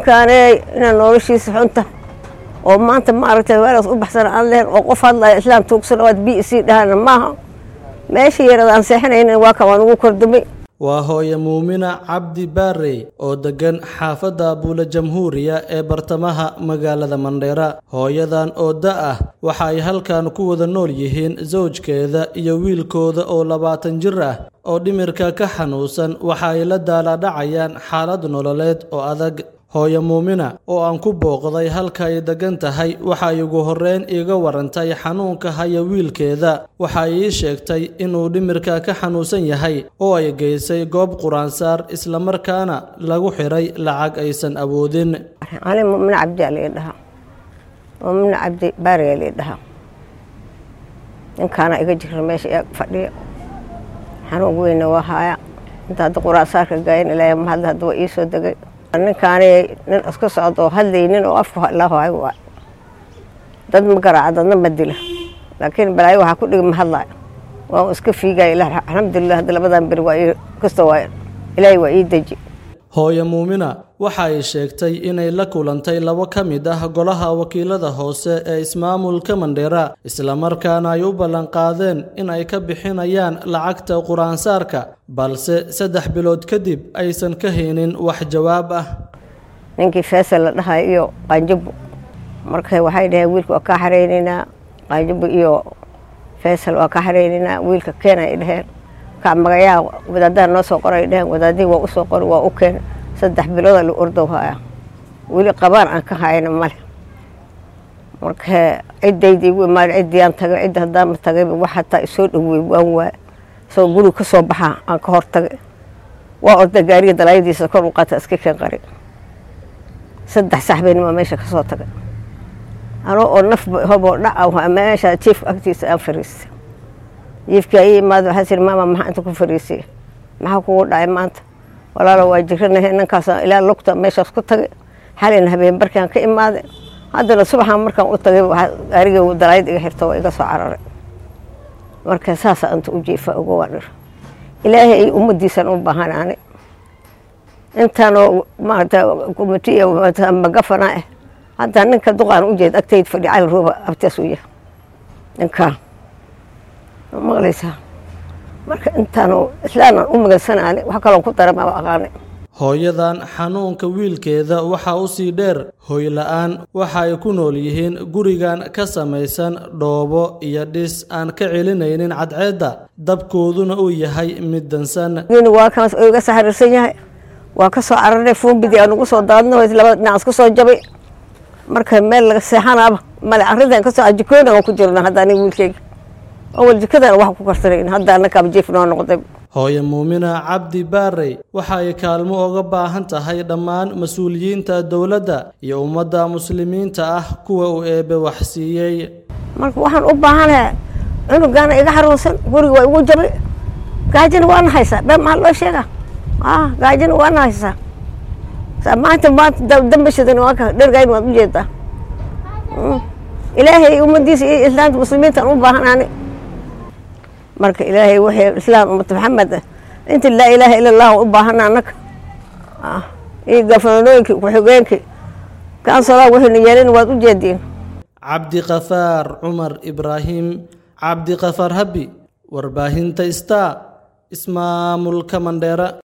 ninkaaney inaa noloshiisa xunta oo maanta maaragtay weeraas u baxsan aan lehen oo qof hadlaya islaam tuugsan oo aad b c dhahana maaha meesha yarada aan seexanaynin waa ka waan ugu kordumay waa hooye muumina cabdi baarey oo deggan xaafadda buula jamhuuriya ee bartamaha magaalada mandheera hooyadan oo da ah waxa ay halkan ku wada nool yihiin sawjkeeda iyo wiilkooda oo labaatan jir ah oo dhimirka ka xanuunsan waxa ay la daalaadhacayaan xaalad nololeed oo adag hooye muumina oo aan ku booqday halka ay deggan tahay waxa ay ugu horreyn iiga warantay xanuunka haya wiilkeeda waxa ay ii sheegtay inuu dhimirka ka xanuunsan yahay oo ay geysay goob quraansaar islamarkaana lagu xiray lacag aysan awoodin ani mumina cabdi aa lii dhahaa mumina cabdi baariyaa lii dhahaa ninkaana iga jira meesha ee fadhiya xanuun weyna waa haaya inta hadda quraansaarka gaayan ilaahay mahadle hadda waa ii soo degay ninkaani nin iska socda oo hadlaynin oo afku la hoay waay dad ma garaaca dadna ma dila laakiin balaayo waxaa ku dhigi ma hadlaayo waa iska fiigaya ilah alxamdulilah hadda labadan beri waa ii kasta waa ilaahay waa ii deji hooye muumina waxa ay sheegtay inay la kulantay labo ka mid ah golaha wakiilada hoose ee ismaamulka mandheera islamarkaana ay u ballanqaadeen in ay ka bixinayaan lacagta quraansaarka balse saddex bilood kadib aysan ka haynin wax jawaab ah ninkii feesal la dhahayo iyo qaanjabo marka waxay dhaheen wiilka waa kaa xareynaynaa qaanjabo iyo feesal waa kaa xareynaynaa wiilka keen ay dhaheen ka magayaa wadaadaha noo soo qoray dhaheen wadaadihii waa usoo qori waa u keen saddex bilooda la ordow haya weli qabaan aan ka hayna male marka ciddayda igu imaada ciddiyaan tagay cidda haddaanma tagayba wax hataa isoo dhowey waan waay isagoo guriga ka soo baxaa aan ka hor tagay waa orda gaariga dalaayadiisa kor u qaata iska keen qari saddex saxbeenima meesha ka soo tagay anoo oo naf hoboo dhaca meesha jiifka agtiisa aan fariistay jiifkii ay imaada waxaa siri maama maxaa inta ku fariisay maxaa kugu dhacay maanta walaalo waa jiranahay ninkaasaan ilaa lugta meeshaas ku tagay xalina habeen barkaan ka imaaday haddana subaxaan markaan u tagay gaariga dalaayad iga xirta waa iga soo cararay marka saasa inta u jiifa uga waa dhir ilaahay ay ummadiisan u baahanaanay intaanoo maarata kumitiya magafana ah hadda ninka duqaan u jeed agtayd fadhi cali rooba abtaas u yahay ninkaan maqlaysaa marka intaanu islaanaan u magansanaane wax kaloo ku dara maba aqaanay hooyadan xanuunka wiilkeeda waxaa u sii dheer hoyla-aan waxa ay ku nool yihiin gurigan ka samaysan dhoobo iyo dhis aan ka celinaynin cadceedda dabkooduna uu yahay mid dansan waa kaas oo iga saxariirsan yahay waa ka soo cararnay fuumbidii aan ugu soo daadno labada dhinac isku soo jabay marka meel laga seexanaaba male arrintan kasoo ajikoona aan ku jirna hadda aniga wiilkeyga awal jikadana wax ku karsanayn hadda annakaaba jiif noo noqday hooye muumina cabdi baarey waxa ay kaalmo oga baahan tahay dhammaan mas-uuliyiinta dowladda iyo ummadda muslimiinta ah kuwa uu eebe wax siiyey marka waxaan u baahanaha cunugaana iga xaruunsan guriga waa igu jabay gaajina waana haysaa bee maxaa loo sheegaa ah gaajina waana haysaa maanta maanta dambashadan waa ka dhergayn waad u jeedaa ilaahay ummadiisa iyo islaamta muslimiintaan u baahanaani marka ilaahay waxay islaam ummata maxamed ah inta laa ilaaha ila allah u baahana annaga iyo gafananooyinkii ku-xigeenkii kaansolaa waxayna yeelin waad u jeediin cabdiqafaar cumar ibraahim cabdiqafaar habi warbaahinta star ismaamulka mandheera